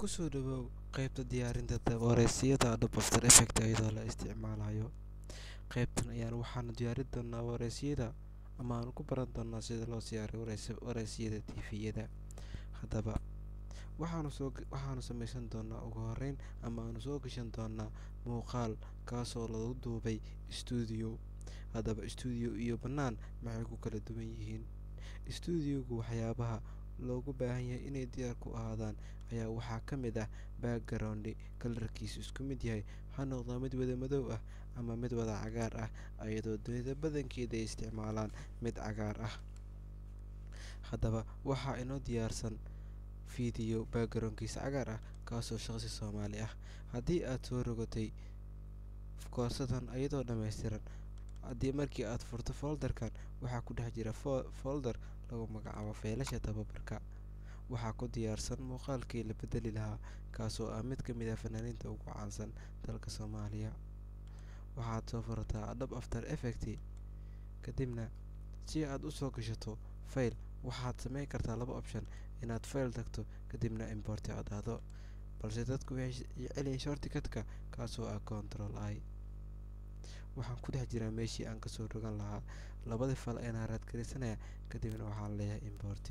kusoo dhawow qaybta diyaarinta wareysiyada Adobe After Effects iyadoo la isticmaalayo qaybtan ayaan waxaanu diyaarin doonaa wareysiyada ama aanu ku baran doonaa sida loo diyaariyo wareysiyada tviyada haddaba waxaanu soo waxaanu samaysan doonaa ugu horeyn ama aanu soo gashan doonaa muuqaal kaasoo lagu duubay stuudio haddaba stuudio iyo bannaan maxay ku kala duwan yihiin stuudiogu waxyaabaha loogu baahan yahay inay diyaar ku ahaadaan ayaa waxaa ka mid ah background kalarkiisu isku mid yahay ha noqdo mid wada madow ah ama mid wada cagaar ah iyadoo dunida badankeeda ay isticmaalaan mid cagaar ah haddaba waxaa inoo diyaarsan video backgroundkiisa cagaar ah kaasoo shaqsi soomaali ah haddii aad soo rogatay koorsadan iyadoo dhammaystiran haddii markii aad furto folderkan waxaa ku dhex jira folder lagu magacaabo feylasha tababarka waxaa ku diyaarsan muuqaalkii la bedeli lahaa kaasoo ah mid ka mid ah fanaaniinta ugu caansan dalka soomaaliya waxaad soo furataa Adobe After Effects kadibna si aad u soo gashato file waxaad samayn kartaa laba option inaad file tagto kadibna import aad aado balse dadku waxay jecelyihiin shortcutka kaasoo ah control i waxaan ku dhex jiraa meeshii aan kasoo rogan lahaa labadii fal ayaan raadgarisanaya kadibna waxaan leeyahay import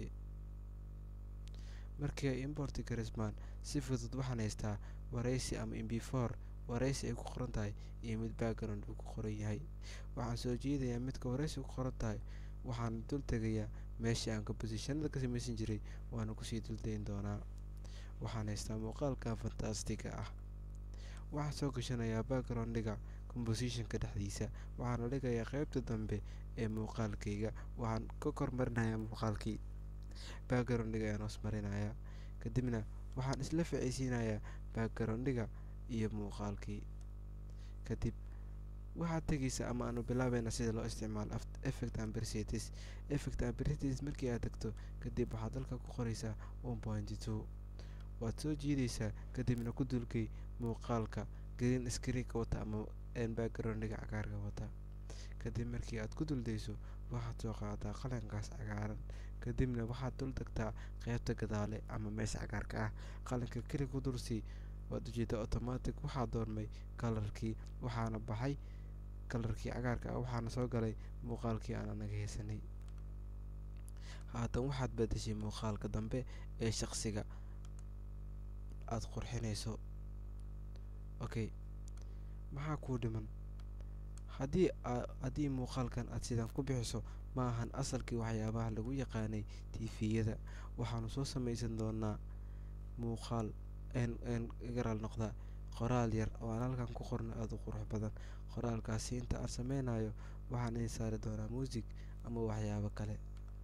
markii ay import garismaan si fudud waxaan haystaa wareysi ama mb four wareysi ay ku qoran tahay iyo mid background uu ku qoran yahay waxaan soo jeedayaa midka wareysi ku qoran tahay waxaan dul tegayaa meeshii aan compositionada ka samaysan jiray waana kusii duldayn doonaa waxaan haystaa muuqaalka fantastiga ah waxaan soo gashanayaa backgroundhiga compositionka dhexdiisa waxaana dhigayaa qaybta dambe ee muuqaalkayga waxaan ka kormarinayaa muuqaalkii backgroundhiga ayaan hoos marinayaa kadibna waxaan isla ficaysiinayaa backgroundhiga iyo muuqaalkii kadib waxaad tegaysa ama aanu bilaabayna sida loo isticmaalo effect ambercities effect ambercities markii aad tagto kadib waxaad dalka ku qoraysaa one point two waad soo jiidaysaa kadibna ku dulgay muuqaalka green screenka wata ama backgroundhiga cagaarka wata kadib markii aad ku duldayso waxaad soo qaadaa qalinkaas cagaaran kadibna waxaad dul tagtaa qaybta gadaale ama meesha cagaarka ah qalinka keli ku dursii waad ujeeda automatic waxaa doormay kalarkii waxaana baxay kalarkii cagaarka ah waxaana soo galay muuqaalkii aan anaga haysanay haatan waxaad bedeshay muuqaalka dambe ee shaqsiga aada qurxinayso okay maxaa kuu dhiman haddii haddii muuqaalkan aad sidan ku bixiso ma ahan asalkii waxyaabaha lagu yaqaanay tifiyada waxaanu soo samaysan doonaa muuqaal garaal noqda qoraal yar oo aan halkan ku qorno aada u qurux badan qoraalkaasi inta aan sameynayo waxaan idin saari doonaa muusig ama waxyaabo kale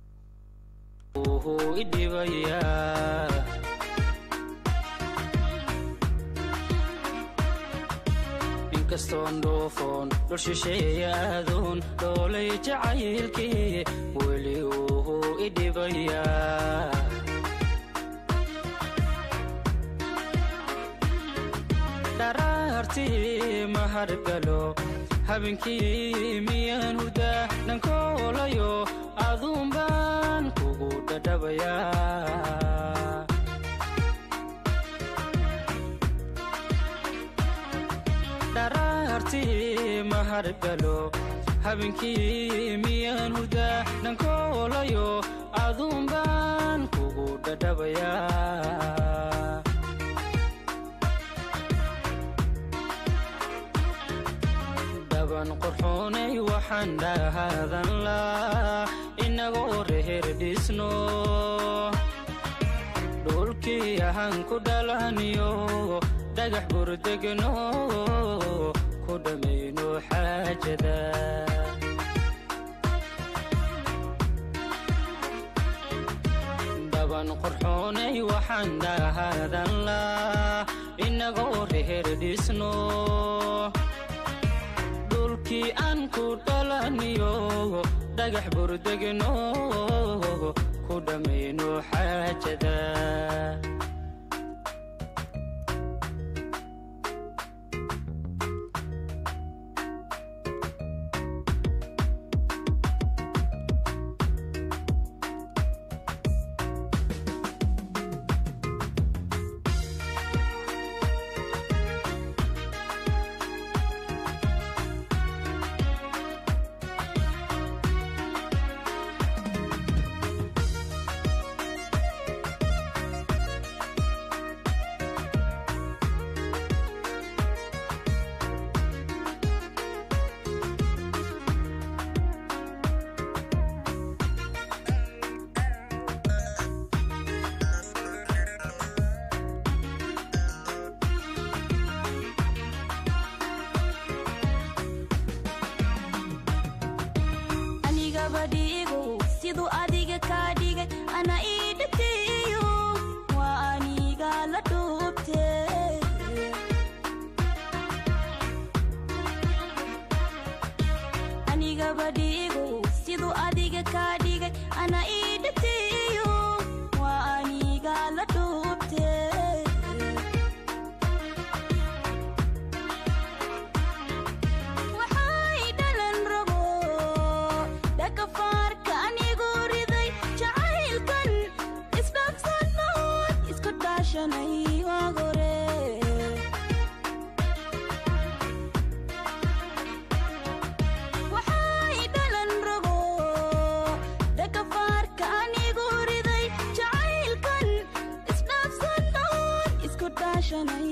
inkastoon dhuufoon dhul shisheeya aaduun dhoolay jacaylkii weli uu idhibayaa dharaartii mahargalo habeenkii miyaan hudaa dhankoolayo aduun baan kugu dhadhabayaa dharaartii mahargalo habeenkii miyaan hudaa dhankoolayo aduun baan kugu dhadhabayaa dhaban qorxoonay waxaan dhahaadan laa inagoo reher dhisno dhulkii ahaan ku dhalaniyo dhagax burdegno ku dhammayno xaajada dhaban qorxoonay waxaan dhahaadan laa inagoo reher dhisno dhulkii aan ku dhalaniyo dhagax burdegno ku dhammayno xaajada anigaba dhiigow siduu adiga kaa dhigay ana ii dhibtiyo waa aniga la dhuubte anigaba dhiigow siduu adiga kaa dhigay ana ii dhibtiyo waa aniga la dhuubte waxay dhalan rabo dhakafaarka anigu riday jacaylkan isdhaafsanood isku dhaashanay waag hore waxay dhalan rabo dhakafaarka anigu riday jacaylkan isdhaafsanood isku dhaashanay